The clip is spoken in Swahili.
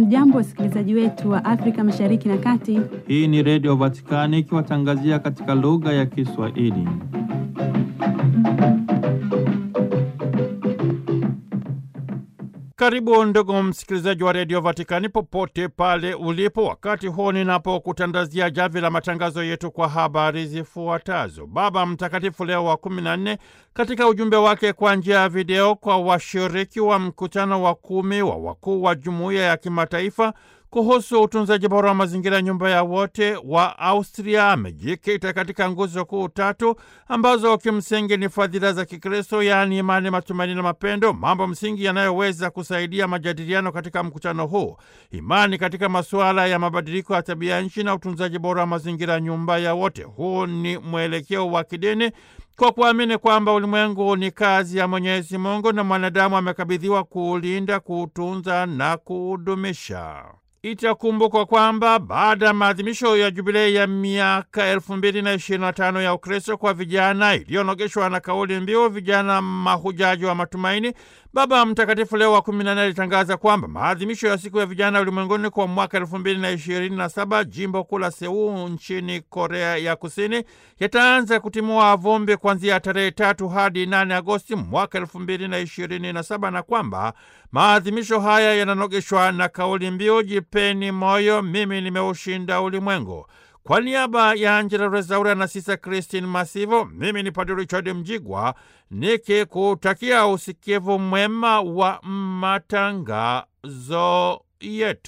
Hamjambo, wasikilizaji wetu wa Afrika Mashariki na Kati. Hii ni Redio Vatikani ikiwatangazia katika lugha ya Kiswahili. Karibu ndugu msikilizaji wa Redio Vatikani popote pale ulipo, wakati huu ninapokutandazia javi la matangazo yetu kwa habari zifuatazo. Baba Mtakatifu Leo wa kumi na nne katika ujumbe wake kwa njia ya video kwa washiriki wa mkutano wa kumi wa wakuu wa jumuiya ya kimataifa kuhusu utunzaji bora wa mazingira, nyumba ya wote wa Austria, amejikita katika nguzo kuu tatu ambazo kimsingi ni fadhila za Kikristo, yaani imani, matumaini na mapendo, mambo msingi yanayoweza kusaidia majadiliano katika mkutano huu: imani katika masuala ya mabadiliko ya tabia nchi na utunzaji bora wa mazingira, nyumba ya wote. Huu ni mwelekeo wa kidini kwa kuamini kwamba ulimwengu ni kazi ya Mwenyezi Mungu na mwanadamu amekabidhiwa kuulinda, kuutunza na kuudumisha. Itakumbukwa kwamba baada ya maadhimisho ya jubilei ya miaka elfu mbili na ishirini na tano ya Ukristo kwa vijana iliyonogeshwa na kauli mbiu vijana mahujaji wa matumaini, Baba Mtakatifu Leo wa kumi na nne alitangaza kwamba maadhimisho ya siku ya vijana ulimwenguni kwa mwaka elfu mbili na ishirini na saba jimbo kuu la Seul nchini Korea ya Kusini yataanza kutimua vumbi kuanzia tarehe tatu hadi nane Agosti mwaka elfu mbili na ishirini na saba na kwamba maadhimisho haya yananogeshwa na kauli mbiu jipeni moyo, mimi nimeushinda ulimwengu. Kwa niaba ya Angela Rezaura na Sisa Christine Masivo, mimi ni Padre Richard Mjigwa nikikutakia usikivu mwema wa matangazo yetu.